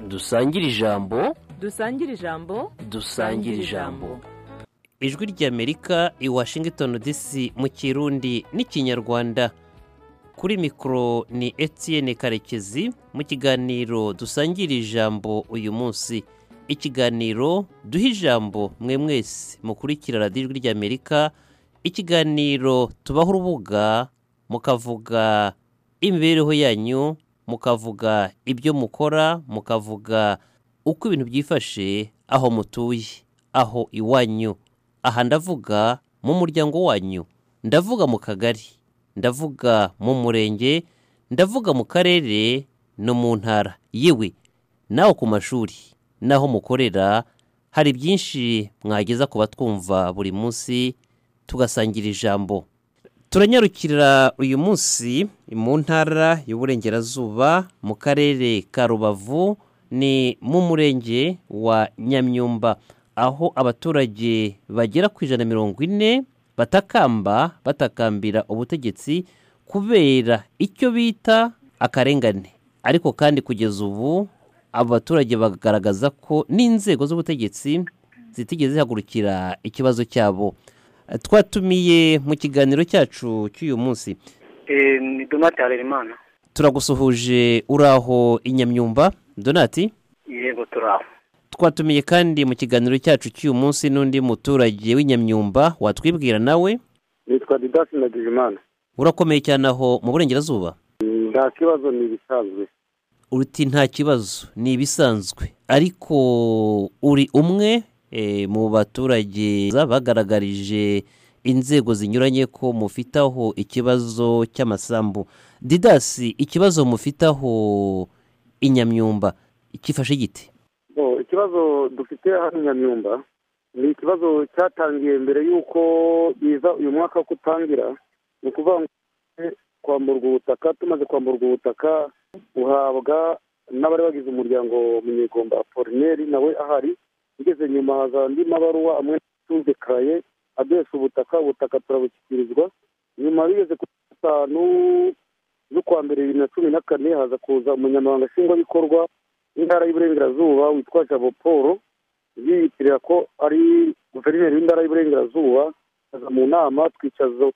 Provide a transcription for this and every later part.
dusangire ijambo dusangire ijambo dusangire ijambo ijwi ry'amerika i washington dc mu kirundi n'ikinyarwanda kuri mikoro ni etienne karekezi mu kiganiro dusangira ijambo uyu munsi ikiganiro duha ijambo mwe mwese mukurikira radiyo ijwi ry'amerika ikiganiro tubaho urubuga mukavuga imibereho yanyu mukavuga ibyo mukora mukavuga uko ibintu byifashe aho mutuye aho iwanyu aha ndavuga mu muryango wanyu ndavuga mu kagari ndavuga mu murenge ndavuga mu karere no mu ntara yewe naho ku mashuri n'aho mukorera hari byinshi mwageza ku batwumva buri munsi tugasangira ijambo turanyarukira uyu munsi mu ntara y'uburengerazuba mu karere ka rubavu ni mu murenge wa nyamyumba aho abaturage bagera ku ijana na mirongo ine batakamba batakambira ubutegetsi kubera icyo bita akarengane ariko kandi kugeza ubu abo baturage bagaragaza ko n'inzego z'ubutegetsi zitigeze zihagurukira ikibazo cyabo twatumiye mu kiganiro cyacu cy'uyu munsi ni donati harerimana turagusuhuje uri aho i nyamyumba donati yego turi aho twatumiye kandi mu kiganiro cyacu cy'uyu munsi n'undi muturage w'inyamyumba watwibwira nawe nitwa didasi ndagijimana urakomeye cyane aho mu burengerazuba nta kibazo ni ibisanzwe uruti nta kibazo ni ibisanzwe ariko uri umwe eh, mu baturage bagaragarije inzego zinyuranye ko mufite aho ikibazo cy'amasambu didasi ikibazo mufite aho inyamyumba kifashe giti Bo, ikibazo dufite hano i nyamyumba ni ikibazo cyatangiye mbere y'uko biza uyu mwaka wo kutangira ni ukuvuga ngo kwamburwa ubutaka tumaze kwamburwa ubutaka buhabwa n'abari bagize umuryango munyegomba apolineri nawe ahari ugeze nyuma haza andi mabaruwa amwe tumvikaye aduhesha ubutaka ubutaka turabushyikirizwa nyuma bigeze ku gatanu z'ukwa mbere bibiri na cumi na kane haza kuza umunyamabanga nshingwabikorwa intara y'uburengerazuba witwa jabo paul yiyitirira ko ari guverineri w'intara y'uburengerazuba aza mu nama twicazwa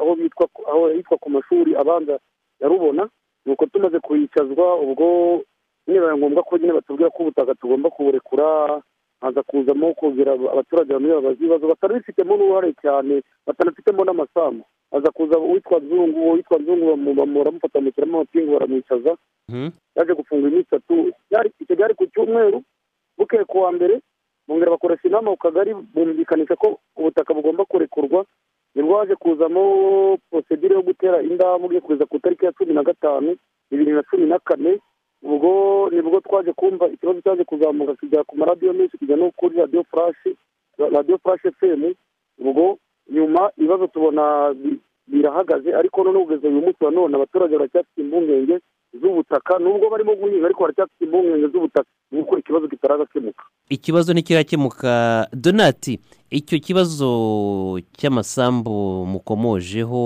aho bitwa aho yitwa ku mashuri abanza yarubona nuko tumaze kuyicazwa ubwo nibaye ngombwa ko nyine batubwira ko ubutaka tugomba kuburekura haza kuzamo kongera abaturage bamwe babaza ibibazo batanabifitemo n'uruhare cyane batanafitemo n'amasambu aza kuza uwitwa nzungu uwitwa nzungu baramufata bamushyiramo amapingu baramwicaza yaje gufungwa iminsi itatu icyo byari ku cyumweru bukeye ku wa mbere bongera bakoresha inama ku kagari bumvikanisha ko ubutaka bugomba kurekurwa nibwo haje kuzamo porosedire yo gutera indambwe kugeza ku itariki ya cumi na gatanu bibiri na cumi na kane ubwo nibwo twaje kumva ikibazo cyaje kuzamuka kijya ku maradiyo menshi kijya no kuri radiyo furashi radiyo furashi efemu ubwo nyuma ibibazo tubona birahagaze ariko none kugeza uyu munsi wa none abaturage baracyafite impungenge z'ubutaka nubwo barimo guhinga ariko baracyafite impungenge z'ubutaka nuko ikibazo kitaragakemuka ikibazo ntikirakemuka donati icyo kibazo cy'amasambu mukomojeho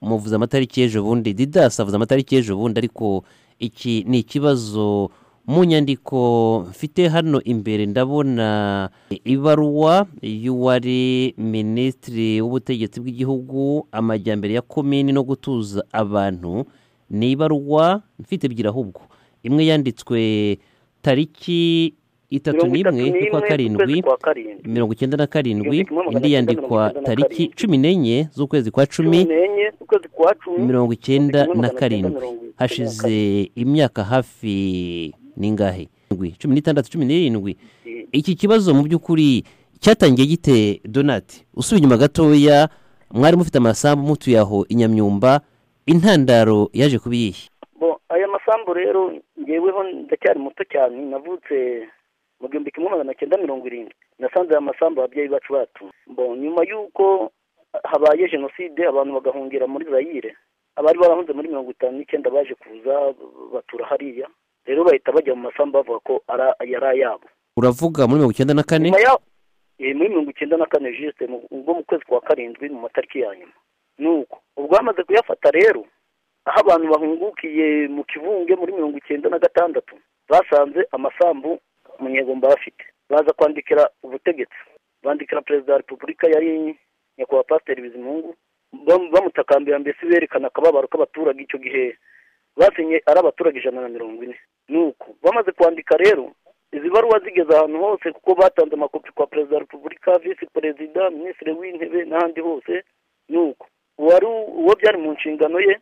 muvuze amatariki y'ejo bundi didasi avuze amatariki y'ejo bundi ariko iki ni ikibazo mu nyandiko mfite hano imbere ndabona ibaruwa y'uwari minisitiri w'ubutegetsi bw'igihugu amajyambere ya komini no gutuza abantu ni ibaruwa mfite ebyiri ahubwo imwe yanditswe tariki itatu Mirongo itatu n'imwe z'ukwa n'imwe karindwi z'ukwezi kwa karindwi. mirongo icyenda na karindwi Igihumbi kimwe magana indi cyenda yandikwa mirongo icyenda na tariki karindwi. cumi n'enye z'ukwezi kwa cumi cumi n'enye ukwezi kwa cumi mirongo icyenda igihumbi kimwe na magana cyenda karindwi mirongo icyenda na hashize imyaka hafi n'ingahe Ndwi, cumi n'itandatu cumi n'irindwi iki kibazo mu by'ukuri cyatangiye gite donati usubiye inyuma gatoya mwari mufite amasambu mutuye aho i nyamyumba intandaro yaje kuba iyihe bo aya masambu rero ngeweho ndacyari muto cyane navutse mu gihumbi kimwe magana cyenda mirongo irindwi nasanze aya masambu ababyeyi bacu bacu bo nyuma y'uko habaye jenoside abantu bagahungira muri zayire abari barahunze muri mirongo itanu n'icyenda baje kuza batura hariya rero bahita bajya mu masambu bavuga ko ara- yari ayabo uravuga muri mirongo icyenda na kane nyuma ya eh, muri mirongo icyenda na kane jisite mu- ubwo mu kwezi kwa karindwi mu matariki ya nyuma nuko ubwo bamaze kuyafata rero aho abantu bahungukiye mu kivunge muri mirongo icyenda na gatandatu basanze amasambu munyegomba bafite baza kwandikira ubutegetsi bandikira perezida wa repubulika yari nyakubahwa pasiteri bizimungu bam- bamutakambira mbese berekana akababaro k'abaturage icyo gihe basinye ari abaturage ijana na mirongo ine nuko bamaze kwandika rero izi baruwa zigeze ahantu hose kuko batanze amakopi kwa perezida wa repubulika visi perezida minisitiri w'intebe n'ahandi hose nuko uwari uwo byari mu nshingano ye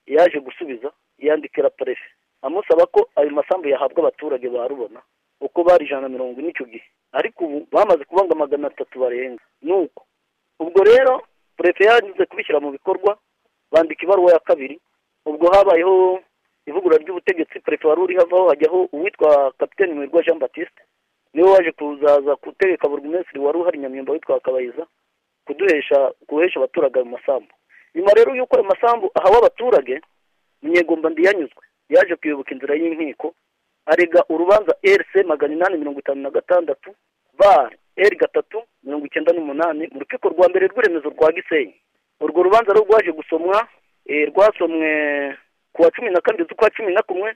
yaje gusubiza yandikira perefe amusaba ko ayo masambu yahabwa abaturage ba rubona uko bari ijana na mirongo ine icyo gihe ariko ubu bamaze kubanga magana atatu barenga nuko ubwo rero perefe yanze kubishyira mu bikorwa bandika ibaruwa ya kabiri ubwo habayeho ivugurura ry'ubutegetsi perefe wari uri havaho hajyaho uwitwa kapiteni muhirwa jean batiste niwe waje kuzaza gutegeka burugumesitiri wari uhari nyamyumba witwa kabayiza kuduhesha guhesha abaturage ayo masambu nyuma rero y'uko ayo masambu ahawe abaturage munyegomba yanyuzwe yaje kuyoboka inzira y'inkiko arega urubanza rc magana inani mirongo itanu na gatandatu bar r gatatu mirongo icyenda n'umunani mu rukiko rwa mbere rw'iremezo rwa gisenyi urwo rubanza rwo rwaje gusomwa eh, rwasomwe ku wa cumi na kabiri z'ukwa cumi na kumwe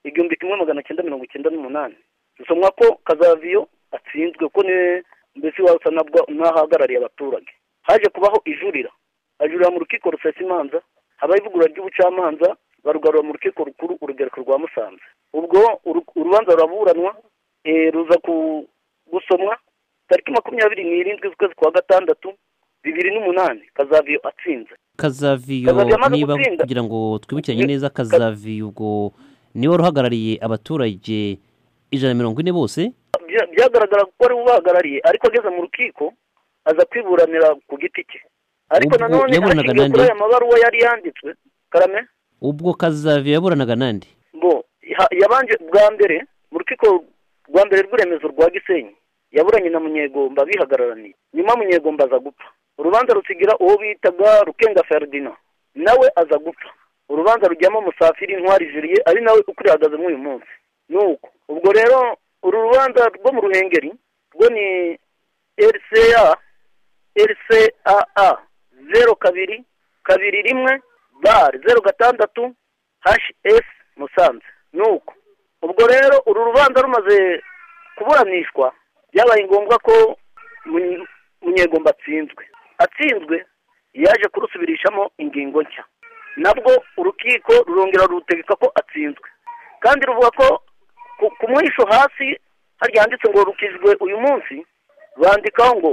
igihumbi kimwe magana cyenda mirongo icyenda n'umunani rusomwa ko kazaviyo atsinzwe ko ni mbese wasanabwa n'ahahagarariye abaturage haje kubaho ijurira ajurira mu rukiko rusesa imanza habaho ivugurura ry'ubucamanza barugarura mu rukiko rukuru urugereko rwa musanze ubwo uru- urubanza ruraburanwa eh, ruza ku- gusomwa tariki makumyabiri n'irindwi z'ukwezi kwa gatandatu bibiri n'umunani kazaviyo atsinze kazaviyo Kazaviyo amaze niba gutsinda. kugira ngo twibukiranye Ni- neza kazaviyo ubwo niwe wari uhagarariye abaturage ijana na mirongo ine bose Bya- byagaragara ko ari we ubahagarariye ariko ageze mu rukiko aza kwiburanira ku giti cye ariko Ubwo nanone yaburaga ashingiye nande? kuri aya mabaruwa yari yanditswe karame ubwo kazaviyo yaburanaga nande bo ha- yabanje bwa mbere mu rukiko rwa mbere rw'iremezo rwa gisenyi yaburanye na munyegomba bihagararaniye nyuma munyegomba aza gupfa urubanza rusigira uwo bitaga rukenga ferdinand nawe aza gupfa urubanza rujyamo musafiri intwari juriye ari nawe ukurihagaze muri uyu munsi nuko ubwo rero uru rubanza rwo mu ruhengeri rwo ni rca rcaa zeru kabiri kabiri rimwe bar zeru gatandatu hs musanze nuko ubwo rero uru rubanza rumaze kuburanishwa byabaye ngombwa ko Munye- munyegomba atsinzwe atsinzwe yaje kurusubirishamo ingingo nshya nabwo urukiko rurongera rurutegeka ko atsinzwe kandi ruvuga ko ku- ku mwisho hasi harya handitse ngo rukizwe uyu munsi bandikaho ngo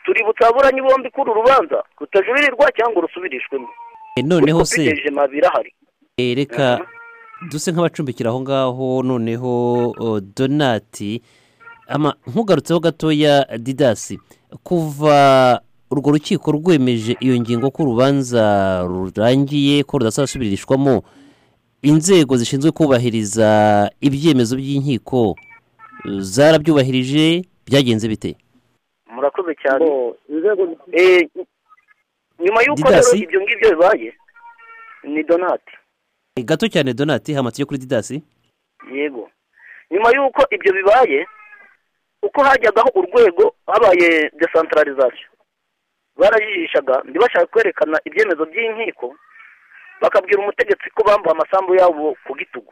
tuributsa ababuranyi bombi ko uru rubanza rutajubirirwa cyangwa rusubirishwemo E, noneho Utwo se twitegereje mabiri ahari e, reka duse nk'abacumbikira aho ngaho noneho o, donati ama nkugarutseho gatoya didasi kuva urwo rukiko rwemeje iyo ngingo ko urubanza rurangiye ko rudasubirishwamo inzego zishinzwe kubahiriza ibyemezo by'inkiko eh, zarabyubahirije byagenze bite murakoze cyane Bo, inzego Eh, nyuma y'uko rero Didasi? ibyo ngibyo bibaye ni donati Eh, gato cyane donati hamatse yo kuri didasi yego nyuma y'uko ibyo bibaye uko hajyagaho urwego habaye desantaralizasiyo barajijishaga ntibashaka kwerekana ibyemezo by'inkiko bakabwira umutegetsi ko bambuwe amasambu yabo ku gitugu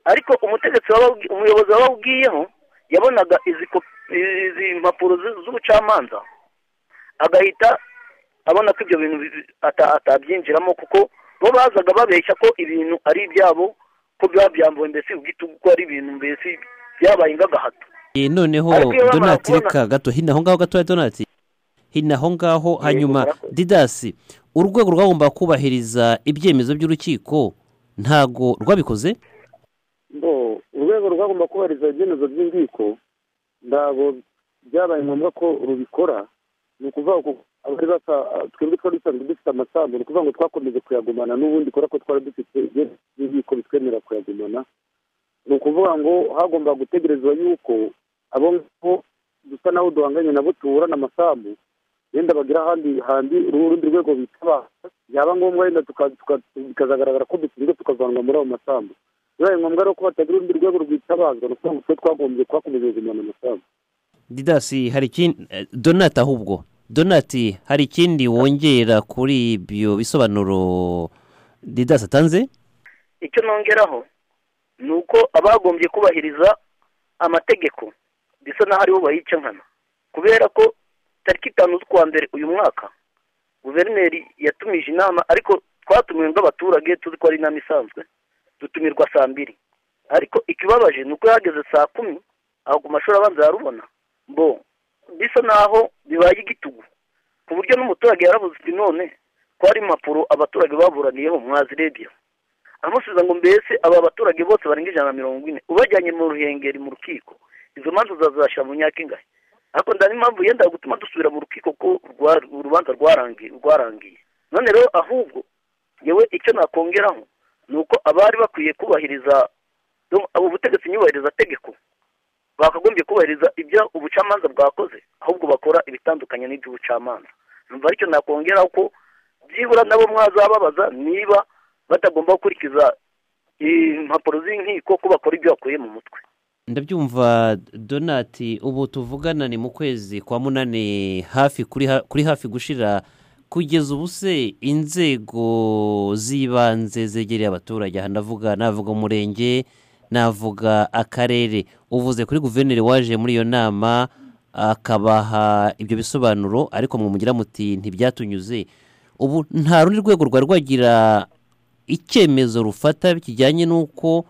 ariko umutegetsi waba- umuyobozi wababwiyeho yabonaga izi ko- izi mpapuro z- z'ubucamanza agahita abona ko ibyo bintu bi- ata- atabyinjiramo kuko bo bazaga babeshya ko ibintu ari ibyabo ko biba byambuwe mbese ubwitugu ko ari ibintu mbese byabaye nk'agahato Eh, noneho Ariko iyo bamara donati kubona- reka gato hino aho ngaho gatoya donati hino aho ngaho hanyuma murakoze. didasi urwego rwagomba kubahiriza ibyemezo by'urukiko ntago rwabikoze bo urwego rwagomba kubahiriza ibyemezo by'inkiko ntabwo byabaye ngombwa ko rubikora ni ukuvuga ngo abari basa twebwe twari dusanzwe dufite amasambu ni ukuvuga ngo twakomeje kuyagumana n'ubundi kubera ko twari dufite ibyemezo by'inkiko bitwemerera kuyagumana ni ukuvuga ngo hagomba gutegerezwa yuko abo ngabo dusa naho duhanganye nabo tuburana amasambu yenda bagira ahandi handi urundi rwego bitaba byaba ngombwa yenda tuka- tuka- bikazagaragara ko dutsinzwe tukavanwa muri ayo masambu bibaye ngombwa rero ko batagira urundi rwego rwitabazwa ni ukuvuga ngo twe twagombye twakomeje kugumana amasambu didasi hari ikindi eh, donati ahubwo donati hari ikindi wongera kuri ibyo bisobanuro didasi atanze icyo nongeraho ni uko abagombye kubahiriza amategeko bisa n'aho aribo bayica nkana kubera ko tariki itanu z'ukwa mbere uyu mwaka guverineri yatumije inama ariko twatumiwe nk'abaturage tuzi ko ari inama isanzwe dutumirwa saa mbiri ariko ikibabaje ni uko yageze saa kumi ahubwo amashuri abanza yarubona bo bisa n'aho bibaye igitugu ku buryo n'umuturage yarabuze uti none ko hari impapuro abaturage baburaniyeho mwazirebye aramusubiza ngo mbese aba baturage bose barenga ijana na mirongo ine ubajyanye mu ruhengeri mu rukiko izo manza uzazashyira mu myaka ingahe ariko ndani impamvu yenda gutuma dusubira mu rukiko ko rwa- urubanza rwarangiye rwarangiye none rero ahubwo yewe icyo nakongeraho ni uko abari bakwiye kubahiriza abo butegetsi nyubahiriza tegeko bakagombye kubahiriza ibyo ubucamanza bwakoze ahubwo bakora ibitandukanye n'iby'ubucamanza numva aricyo nakongeraho ko byibura nabo mwazababaza niba batagomba gukurikiza impapuro z'inkiko ko bakora ibyo bakuye mu mutwe ndabyumva donati ubu tuvugana ni mu kwezi kwa munani hafi kuri ha- kuri hafi gushira kugeza ubu se inzego z'ibanze zegereye abaturage aha ndavuga navuga umurenge navuga akarere uvuze kuri guverineri waje muri iyo nama akabaha ibyo bisobanuro ariko mwumugira muti ntibyatunyuze ubu nta rundi rwego rwari rwagira icyemezo rufata kijyanye n'uko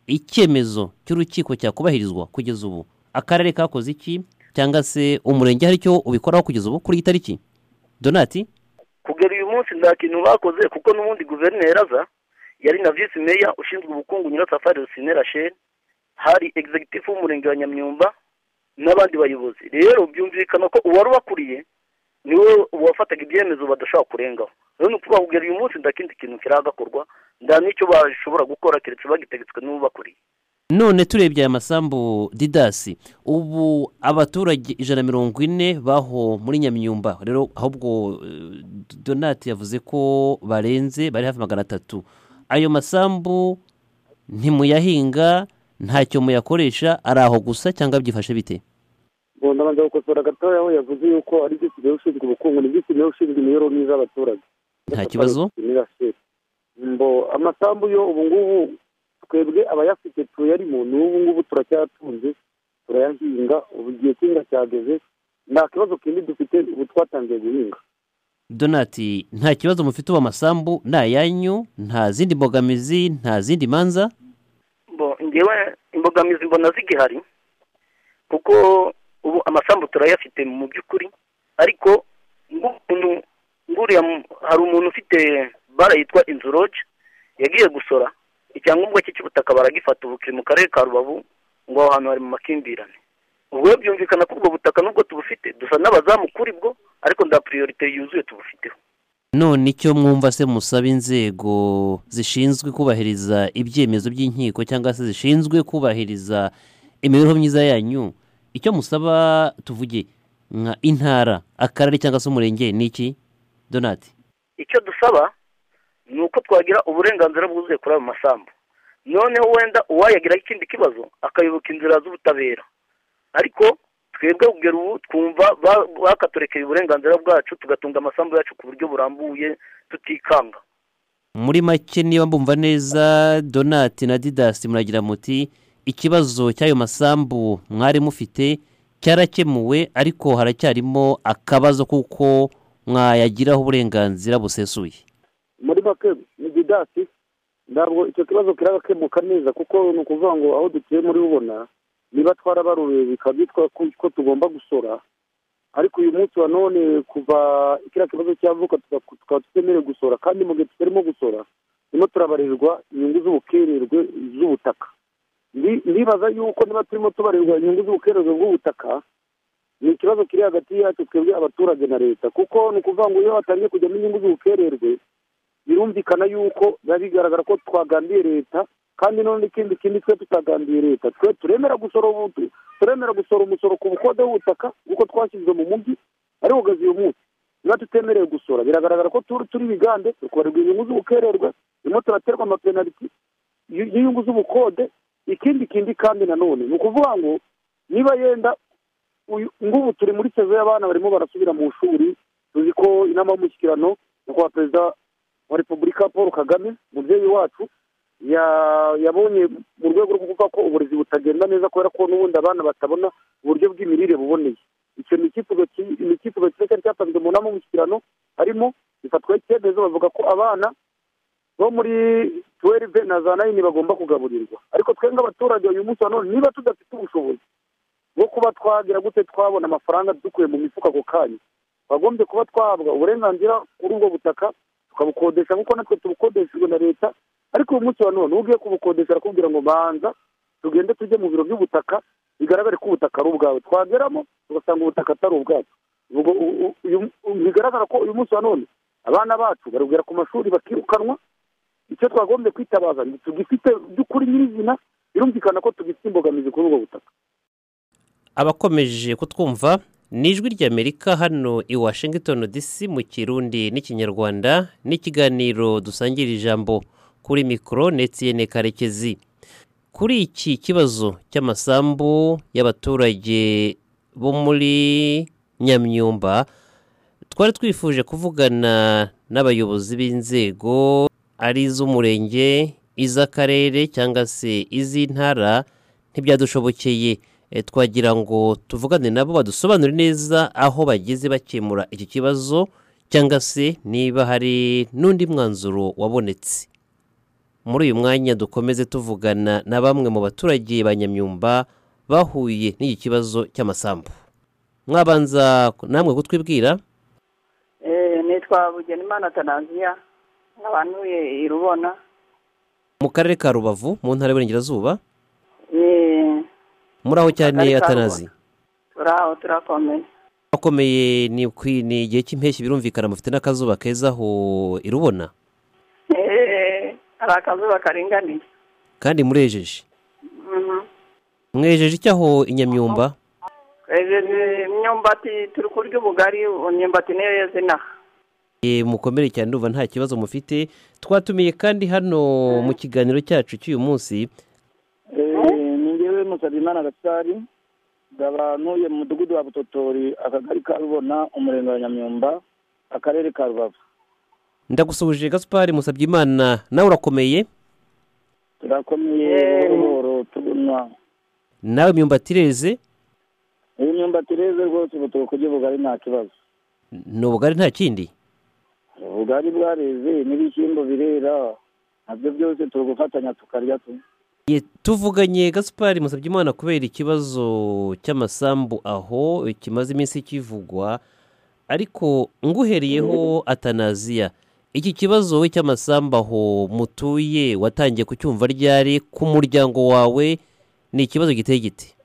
icyemezo cy'urukiko cyakubahirizwa kugeza ubu akarere kakoze iki cyangwa se umurenge hari icyo ubikoraho kugeza ubu kuri iyi tariki donati kugera uyu munsi nta kintu bakoze kuko n'ubundi guverineri aza yari na visi meya ushinzwe ubukungu nyirasafari rusine rachel hari executive w'umurenge wa nyamyumba n'abandi bayobozi rero byumvikana ko uwari ubakuriye niwe wafataga ibyemezo badashobora kurengaho rero ni ukuvuga kugera uyu munsi nta kindi kintu kiragakorwa nta n'icyo bashobora gukora keretse bagitegetswe n'ubakuriye none turebye aya masambu didasi ubu abaturage ijana na mirongo ine baho muri nyamyumba rero ahubwo eh, donati yavuze ko barenze bari hafi magana atatu ayo masambu ntimuyahinga ntacyo muyakoresha ari aho gusa cyangwa byifashe bite ngo ndabanza gukosora gatoya aho yavuze yuko ari visi meya ushinzwe ubukungu ni visi meya ushinzwe imibereho myiza y'abaturage Nta kibazo. Imirasire. mbo amasambu yo ubu ngubu twebwe abayafite tuyarimo n'ubu ngubu turacyatunze turayahinga ubu igihe cy'inga cyageze nta kibazo kindi dufite ubu twatangiye guhinga donati nta kibazo mufite ubu amasambu ni ayanyu nta zindi mbogamizi nta zindi manza bo ngewe imbogamizi mbona zigihari kuko ubu amasambu turayafite mu by'ukuri ariko nk'umuntu nguriya mu- hari umuntu ufite bara yitwa inzu roge yagiye gusora icyangombwa cye cy'ubutaka baragifata ubu kiri mu karere ka rubavu ngo aho hantu hari mu makimbirane ubwo rero byumvikana ko ubwo butaka nubwo tubufite dusa n'abazamu kuri bwo ariko nda piriyorite yuzuye tubufiteho none icyo mwumva se musaba inzego zishinzwe kubahiriza ibyemezo by'inkiko cyangwa se zishinzwe kubahiriza imibereho myiza yanyu icyo musaba tuvuge nka intara akarere cyangwa se umurenge ni iki donati icyo dusaba ni uko twagira uburenganzira bwuzuye kuri ayo masambu noneho wenda uwayagiraho ikindi kibazo akayoboka inzira z'ubutabera ariko twebwe kugera ubu twumva ba- bakaturekeye uburenganzira bwacu tugatunga amasambu yacu ku buryo burambuye tutikanga muri make niba mbumva neza donati na didasi muragira muti ikibazo cy'ayo masambu mwari mufite cyarakemuwe ariko haracyarimo akabazo kuko mwayagiraho uburenganzira busesuye muri make ni didasi ntabwo icyo kibazo kiragakemuka neza kuko ni ukuvuga ngo aho dutuye muri bubona niba twarabaruye bikaba byitwa ko ko tugomba gusora ariko uyu munsi wa none kuva kiriya kibazo cyavuka tuka- tukaba tutemerewe gusora kandi mu gihe tutarimo gusora turimo turabarirwa inyungu z'ubukererwe z'ubutaka Ndi- ndibaza yuko niba turimo tubarirwa inyungu z'ubukererwe bw'ubutaka ni ikibazo kiri hagati yacu twebwe abaturage na leta kuko ni ukuvuga ngo iyo hatangiye kujyamo inyungu z'ubukererwe birumvikana yuko biba bigaragara ko twagandiye leta kandi none ikindi kindi twe tutagandiye leta twe turemera gusora ubu- turemera gusora umusoro ku bukode w'ubutaka kuko twashyizwe mu mujyi ariko ugeze uyu munsi niba tutemerewe gusora biragaragara ko turi turi bigande tukabarwa inyungu z'ubukererwe turimo turaterwa amapenaliti y- y'inyungu z'ubukode ikindi kindi kandi nanone ni ukuvuga ngo niba yenda uyu ngubu turi muri sezo y'abana barimo barasubira mu ishuri tuzi ko inama y'umushyikirano nyakubahwa perezida wa repubulika paul kagame umubyeyi wacu ya- yabonye mu rwego rwo kuvuga ko uburezi butagenda neza kubera ko n'ubundi abana batabona uburyo bw'imirire buboneye icyo ni icyifuzo ki- ni icyifuzo cyiza cyari cyatanzwe mu nama y'umushyikirano harimo bifatwaho icyemezo bavuga ko abana bo muri tuwerive na za nayini bagomba kugaburirwa ariko twe nk'abaturage uyu munsi wa none niba tudafite ubushobozi bwo kuba twagira gute twabona amafaranga dukuye mu mifuka ako kanya twagombye kuba twahabwa uburenganzira kuri ubwo butaka tukabukodesha nk'uko natwe tubukodeshejwe na leta ariko uyu munsi wa none ugiye kubukodesha arakubwira ngo banza tugende tujye mu biro by'ubutaka bigaragare ko ubutaka ari ubwawe twageramo tugasanga ubutaka atari ubwacu Ubwo u- u- uyu- u- bigaragara ko uyu munsi wa none abana bacu barugera ku mashuri bakirukanwa icyo twagombye kwitabaza ni tugifite by'ukuri nyirizina birumvikana ko tugifite imbogamizi kuri ubwo butaka abakomeje kutwumva ni ijwi ry'amerika hano i washington dc mu kirundi n'ikinyarwanda n'ikiganiro dusangira ijambo kuri mikoro netiyene karekezi kuri iki kibazo cy'amasambu y'abaturage bo muri nyamyumba twari twifuje kuvugana n'abayobozi b'inzego ari iz'umurenge iz'akarere cyangwa se iz'intara ntibyadushobokeye E, twagira ngo tuvugane nabo badusobanurire neza aho bageze bakemura iki kibazo cyangwa se niba hari n'undi mwanzuro wabonetse muri uyu mwanya dukomeze tuvugana na bamwe mu baturage ba nyamyumba bahuye n'iki kibazo cy'amasambu mwabanza namwe kutwibwira nitwa bugenimana tananziya nkabanuye i rubona mu karere ka rubavu mu ntara y'uburengerazuba Eh, muri aho cyane Akarere ka atanazi turaho turakomeye akomeye ni ukwi- ni igihe cy'impeshyi birumvikana mufite n'akazuba keza aho irubona Eh, hari akazuba karinganiye kandi murejeje Mhm. mwejeje iki aho inyamyumba twejeje imyumbati turi kurya ubugari imyumbati niyo yeze inaha Eh, mukomere cyane ndumva nta kibazo mufite twatumiye kandi hano mu kiganiro cyacu cy'uyu munsi ni ngewe musabimana gasari ngaba ntuye mu mudugudu wa butotori akagari ka rubona umurenge wa nyamyumba akarere ka rubavu ndagusuhuje gaspari musabye imana nawe urakomeye turakomeye Eee. buhoro tugunywa nawe imyumbati ireze iyi myumbati reze rwose ubu turi kurya ubugari nta kibazo ni ubugari nta kindi ubugari bwareze n'ibishyimbo birera nabyo byose turi gufatanya tukarya tu Ye, tuvuganye gaspari musabye imana kubera ikibazo cy'amasambu aho eh, kimaze iminsi kivugwa ariko nguhereyeho atanaziya iki kibazo we cy'amasambu aho mutuye watangiye kucyumva ryari ku muryango wawe ni ikibazo giteye giti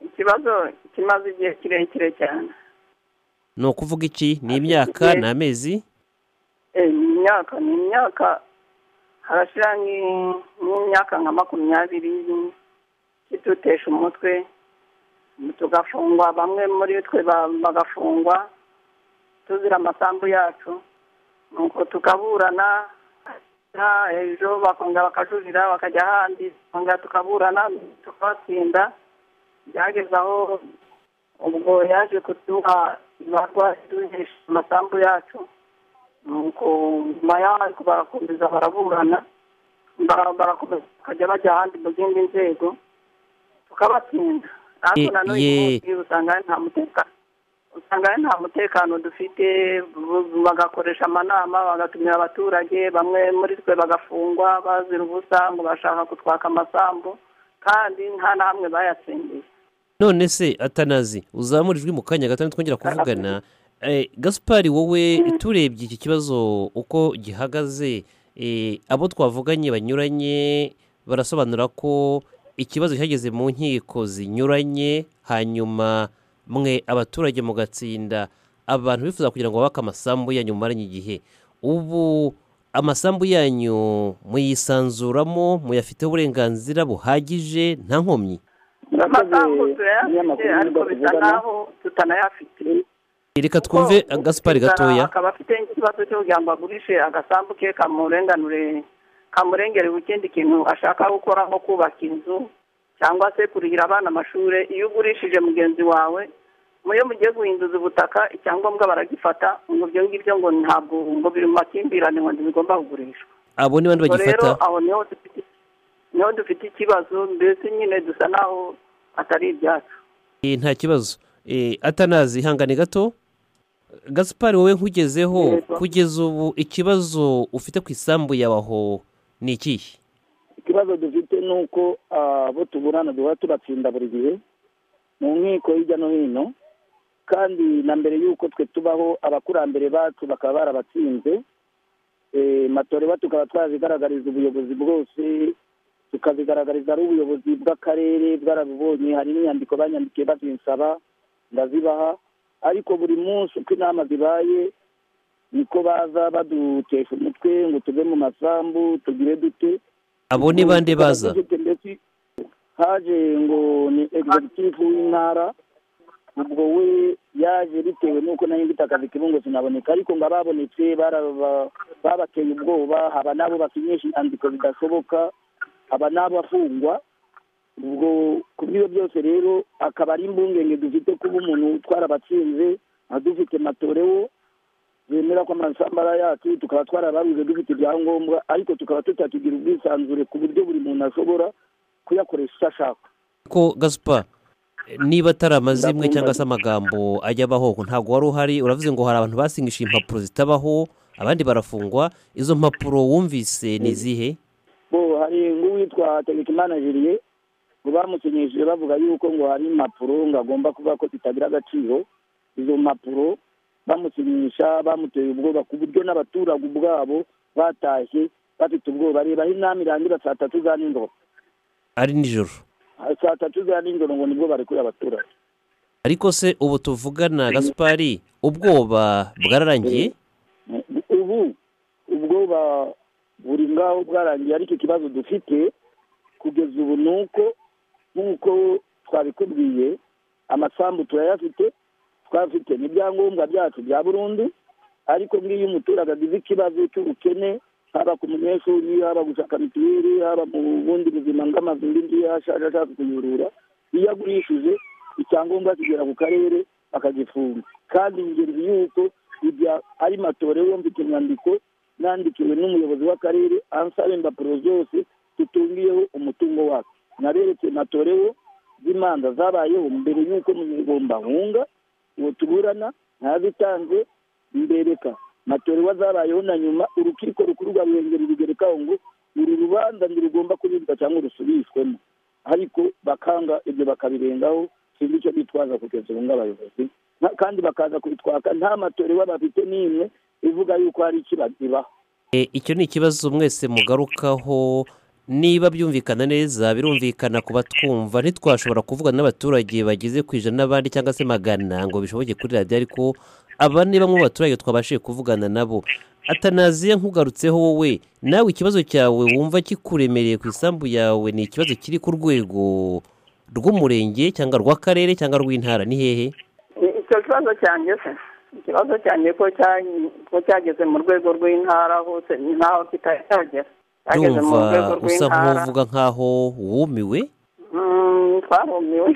ikibazo kimaze igihe kirekire cyane ni ukuvuga iki ni imyaka ni amezi Eh, ni imyaka ni imyaka harashira nki- nk'imyaka nka makumyabiri kitutesha umutwe tugafungwa bamwe muri twe ba- bagafungwa tuzira amasambu yacu nuko tukaburana na- ejo bakongera bakajurira bakajya ahandi bakongera tukaburana tukabatsinda byageze aho ubwo yaje kuduha ibarwa duhesha amasambu yacu nuko nyuma y'aho barakomeza baraburana bara- barakomeza bakajya bajya ahandi mu zindi nzego tukabatsinda Ye- ariko na n'uyu ye- munsi usanga nta mutekano usanga nta mutekano dufite bu- bagakoresha amanama bagatumira abaturage bamwe muri twe bagafungwa bazira ubusa ngo bashaka kutwaka amasambu kandi nta na hamwe bayatsindiye none se atanazi uzamura ijwi mu kanya gato twongera kuvugana Eh, gaspari wowe turebye iki kibazo uko gihagaze eh, abo twavuganye banyuranye barasobanura ko ikibazo cyageze mu nkiko zinyuranye hanyuma mwe abaturage mugatsinda abantu bifuza kugira ngo babake amasambu yanyu mumaranye igihe ubu amasambu yanyu muyisanzuramo muyafiteho uburenganzira buhagije nta nkomyi amasambu Ikinyamakuru turayafite ariko nibwo bisa tuvugana. nk'aho tutanayafite reka twumve gaspari Inzara gatoya akaba afite ikibazo cyo kugira ngo agurishe agasambu ke kamurenganure kamurengerera ikindi kintu ashaka gukora nko kubaka inzu cyangwa se kurihira abana amashuri iyo ugurishije mugenzi wawe muyo mugiye guhinduza ubutaka icyangombwa baragifata ngo ibyo ngibyo ngo ntabwo ngo biri mu makimbirane ngo ntibigomba kugurishwa abo ni bandi ubwo rero bagifata aho niho dufite niho dufite ikibazo mbese nyine dusa naho atari ibyacu Eh, nta kibazo Eh, atanazi ihangane gato gasipari wowe nkugezeho Yego. kugeza ubu ikibazo ufite ku isambu yawe aho ni ikihe ikibazo dufite ni uko abo tuburana duhora turatsinda buri gihe mu nkiko hirya no hino kandi na mbere y'uko twe tubaho abakurambere bacu bakaba barabatsinze Eh, matoreba tukaba twazigaragariza ubuyobozi bwose tukazigaragariza ari ubuyobozi bw'akarere bwarabibonye hari n'inyandiko banyandikiye bazinsaba ndazibaha ariko buri munsi uko inama zibaye niko baza badutesha umutwe ngo tuve mu masambu tugire dute abo ni bande baza Ndetse haje ngo ni executive w'intara ubwo we yaje bitewe n'uko nari mfite akazi kiri ngo sinaboneka ariko ngo ababonetse baraba- babateye ubwoba haba n'abo basinyisha inyandiko zidashoboka haba n'abo afungwa ubwo ku bw'ibyo byose rero akaba ari imbungenge dufite kuba umuntu twarabatsinze nka dufite matorewo bemera ko amasambara yacu tukaba twarabaruze dufite ibyangombwa ariko tukaba tutatugira ubwisanzure ku buryo buri muntu ashobora kuyakoresha icyo ashaka ko gasupa niba atari amazimwe Ndakunda cyangwa se guca. amagambo ajya abaho ntabwo wari uhari uravuze ngo hari abantu basinyishije impapuro zitabaho abandi barafungwa izo mpapuro wumvise ni izihe bo hari nk'uwitwa tekimana jiriye ngo bamusinyishije bavuga yuko ngo hari impapuro ngo agomba kuvuga ko zitagira agaciro izo mpapuro bamusinyisha bamuteye ubwoba ku buryo n'abaturage ubwabo batashye bafite ubwoba reba aho inama irangira saa tatu za nijoro ari nijoro saa tatu za nijoro ngo nibwo barekura abaturage ariko se ubu tuvugana gasupari ubwoba bwararangiye ubu ubwoba buri ngaho bwarangiye ariko ikibazo dufite kugeza ubu ni uko nk'uko twabikubwiye amasambu turayafite twafite n'ibyangombwa byacu bya burundu ariko nk'iyo umuturage agize ikibazo cy'ubukene haba ku munyeshuri haba gushaka mituweli haba mu bundi buzima bw'amazu n'inzu yashaje ashaka kuyurura iyo agurishije icyangombwa kigera ku karere akagifunga kandi ingenzi y'uko ibya ari matorewe mfite inyandiko nandikiwe n'umuyobozi w'akarere ansaba impapuro zose tutungiyeho umutungo wacu naberetse matorewe z'imanza zabayeho mbere y'uko munyarwanda uwo tuburana ntazitanze mbereka matorewe zabayeho na nyuma urukiko rukuru rwa ruhengeri rugerekaho ngo uru rubanza ntirugomba kuribwa cyangwa rusubishwemo ariko bakanga ibyo bakabirengaho sinzi icyo bitwaza kugeza ubu ng'abayobozi Na- kandi bakaza kubitwaka nta matorewe bafite n'imwe ivuga yuko hari ikibazibaho E, icyo ni ikibazo mwese mugarukaho niba byumvikana neza birumvikana ku batwumva ntitwashobora kuvugana n'abaturage bageze ku ijana n'abandi cyangwa se magana ngo bishoboke kuri radiyo ariko aba ni bamwe mu baturage twabashije kuvugana nabo atanaziye nkugarutseho wowe nawe ikibazo cyawe wumva kikuremereye ku isambu yawe ni ikibazo kiri ku rwego rw'umurenge cyangwa rw'akarere cyangwa rw'intara ni hehe icyo kibazo cyanjye se ikibazo cyanjye ko cya- ko cyageze mu rwego rw'intara hose ni naho kitari cyagera cyageze mu rwego ndumva usa rw'intara nk'uvuga nk'aho wumiwe Mm, twarumiwe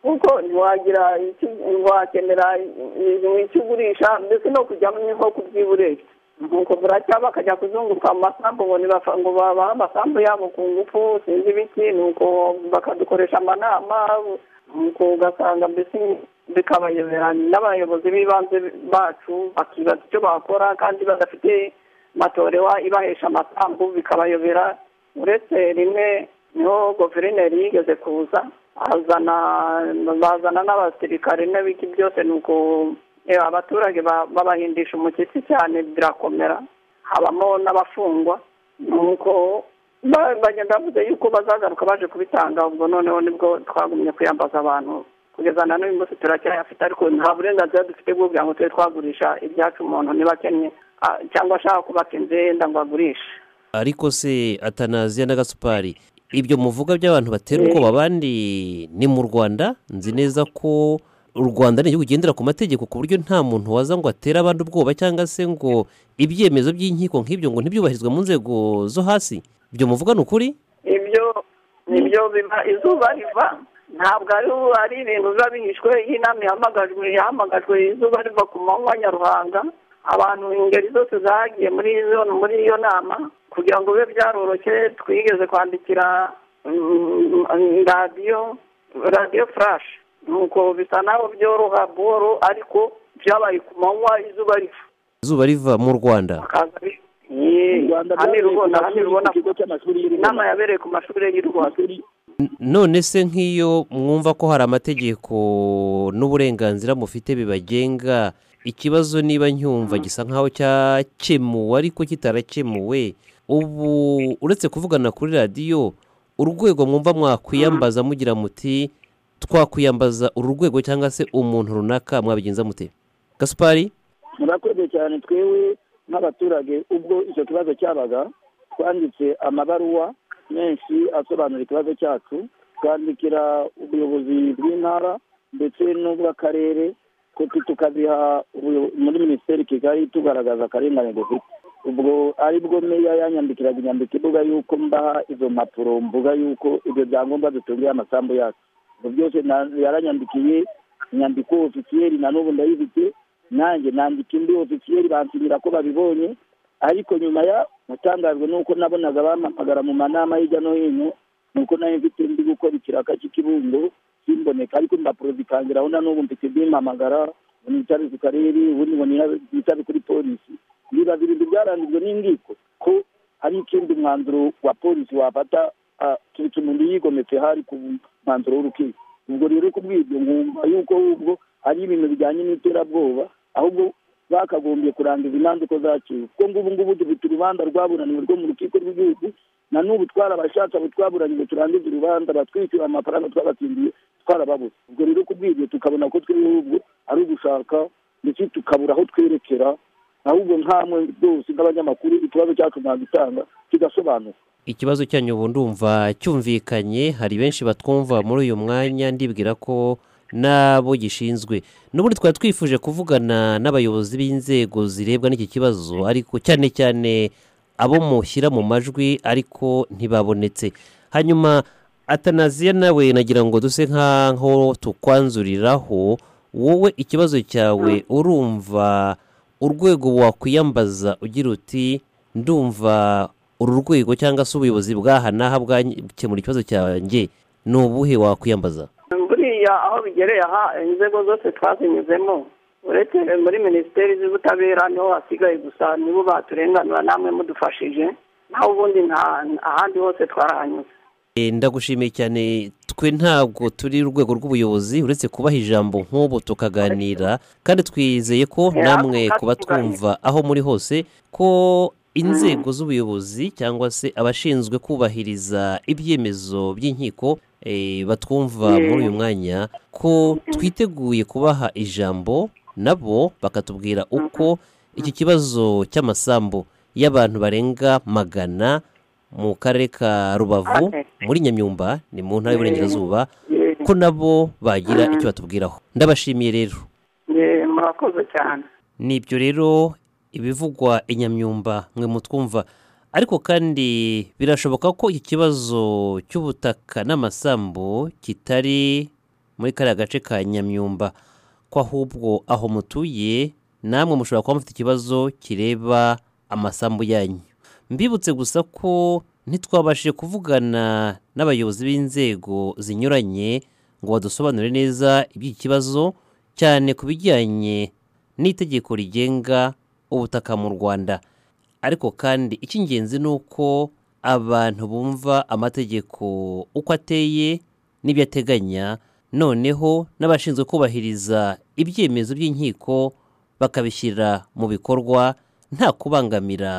kuko ntiwagira icyo- ntiwakenera i- icyo ugurisha ndetse no kujya nko kubyiburira nuko buracya bakajya kuzunguruka mu masambu ngo nibafa- ngo babahe amasambu yabo ku ngufu sinzi ibiki nuko bakadukoresha amanama nuko ugasanga mbese bikabayobera n'abayobozi b'ibanze bacu bakibaza icyo bakora kandi badafite matorewa ibahesha amasambu bikabayobera uretse rimwe niho guverineri yigeze kuza azana bazana n'abasirikare n'ibiki byose nuko eh, abaturage ba- babahindisha umushyitsi cyane birakomera habamo n'abafungwa nuko ba- bagenda bavuze yuko bazagaruka baje kubitanga ubwo noneho nibwo twagumye kuyambaza abantu kugeza na n'uyu munsi turacyayafite ariko nta burenganzira dufite bwo kugira ngo tube twagurisha ibyacu umuntu niba akennye ah, cyangwa ashaka kubaka inzu ye yenda ngo agurishe ariko se atanaziya na gasupari ibyo muvuga by'abantu batera ubwoba abandi ni mu rwanda nzi neza ko u rwanda ni igihugu kigendera ku mategeko ku buryo nta muntu waza ngo atere abandi ubwoba cyangwa se ngo ibyemezo by'inkiko nk'ibyo ngo ntibyubahirizwe mu nzego zo hasi ibyo muvuga ni ukuri ibyo nibyo biba izuba riva ntabwo ari ari ibintu biba bihishwe iyo inama ihamagajwe yahamagajwe izuba riva ku manywa nyaruhanga abantu ingeri zose zagiye muri iyo muri iyo nama ku kugira ngo bibe byaroroshye twigeze kwandikira mm, mm, radiyo radiyo furashi nuko bisa naho byoroha buhoro ariko byabaye ku manywa izuba riva izuba riva mu rwanda bakaza bi- Mu Rwanda hano byabereye ku rubona hano mashuri- rubona ku kigo cy'amashuri y'I Rubona. inama yabereye ku mashuri y'u rwanda Amashuri- N- none se nk'iyo mwumva ko hari amategeko n'uburenganzira mufite bibagenga ikibazo niba ncyumva gisa nk'aho cyakemuwe ariko kitarakemuwe ubu uretse kuvugana kuri radiyo urwego mwumva mwakwiyambaza mugira muti twakwiyambaza uru rwego cyangwa se umuntu runaka mwabigenza mute gasupari murakoze cyane twewe nk'abaturage ubwo icyo kibazo cyabaga twanditse amabaruwa menshi asobanura ikibazo cyacu twandikira ubuyobozi bw'intara ndetse n'ubw'akarere kopi tukaziha ubuyo- muri minisiteri kigali tugaragaza akarengane dufite ubwo ari bwo meya yanyandikiraga inyandiko ivuga yuko mbaha izo mpapuro mvuga yuko ibyo byangombwa dutungiye amasambu yacu ibyo byose na- yaranyandikiye inyandiko ofisiyeri na n'ubu ndayifite nanjye nandika indi ofisiyeri bansubira ko babibonye ariko nyuma ya natangajwe n'uko nabonaga bampamagara mu manama hirya no hino nuko nayo mfite ndi gukora ikiraka cy'ikibundo simboneka ariko impapuro zikangira aho na n'ubu mfite zimpamagara ngo nicare ku karere ubundi ngo nina- nicare kuri polisi biba birindwi byarangijwe n'ingiko ko hari ikindi mwanzuro wa polisi wafata ah, keretse umuntu yigometse hari ku mwanzuro w'urukiko ubwo rero kubw'ibyo nkumva yuko ahubwo ari ibintu bijyanye n'iterabwoba ahubwo bakagombye kurangiza imanza uko zaciwe kuko ngubu ngubu dufite urubanza rwaburaniwe rwo mu rukiko rw'igihugu na n'ubu twarabashatse abo twaburaniwe turangiza urubanza batwishyura amafaranga twabatsindiye twarababuze ubwo rero kubw'ibyo tukabona ko twebwe ahubwo ari ugushaka ndetse tukabura aho twerekera ahubwo nkamwe rwose nk'abanyamakuru ikibazo cyacu mwagitanga kigasobanuka ikibazo cyanyu ubu ndumva cyumvikanye hari benshi batwumva muri uyu mwanya ndibwira ko nabo gishinzwe n'ubundi twari twifuje kuvugana n'abayobozi b'inzego zirebwa n'iki kibazo ariko cyane cyane abo mushyira mu majwi ariko ntibabonetse hanyuma atanaziya nawe nagira ngo duse nk'aho tukwanzuriraho wowe ikibazo cyawe urumva urwego wakwiyambaza ugira uti ndumva uru rwego cyangwa se ubuyobozi bw'aha n'aha bwakemura ikibazo cyanjye ni ubuhe wakwiyambaza buriya aho bigereye aha inzego zose twazinyuzemo uretse muri minisiteri z'ubutabera niho hasigaye gusa nibo baturenganura namwe mudufashije naho ubundi nta ahandi hose twarahanyuze E, ndagushimiye cyane twe ntabwo turi urwego rw'ubuyobozi uretse kubaha ijambo nk'ubu tukaganira kandi twizeye ko Yeah, namwe kandi kuba twumva aho muri hose ko inzego z'ubuyobozi cyangwa se abashinzwe kubahiriza ibyemezo by'inkiko e, batwumva Yeah. muri uyu mwanya ko twiteguye kubaha ijambo nabo bakatubwira uko iki kibazo cy'amasambu y'abantu barenga magana mu karere ka rubavu Okay. muri nyamyumba ni mu ntara y'uburengerazuba Ye- ko nabo bagira icyo batubwiraho ndabashimiye rero ye, murakoze cyane nibyo rero ibivugwa i nyamyumba mwe mutwumva ariko kandi birashoboka ko iki kibazo cy'ubutaka n'amasambu kitari muri kariya gace ka nyamyumba ko ahubwo aho mutuye namwe mushobora kuba mufite ikibazo kireba amasambu yanyu mbibutse gusa ko ntitwabashije kuvugana n'abayobozi b'inzego zinyuranye ngo badusobanurire neza iby'iki kibazo cyane ku bijyanye n'itegeko rigenga ubutaka mu rwanda ariko kandi icy'ingenzi ni uko abantu bumva amategeko uko ateye n'ibyo ateganya noneho n'abashinzwe kubahiriza ibyemezo by'inkiko bakabishyira mu bikorwa nta kubangamira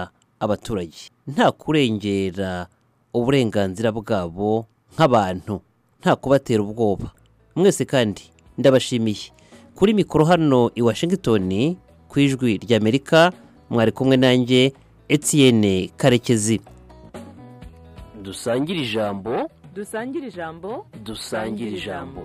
abaturage nta kurengera uburenganzira bwabo nk'abantu nta kubatera ubwoba mwese kandi ndabashimiye kuri mikoro hano i washington ku ijwi ry'amerika mwari kumwe nanjye etienne karekezi dusangire ijambo dusangire ijambo dusangire ijambo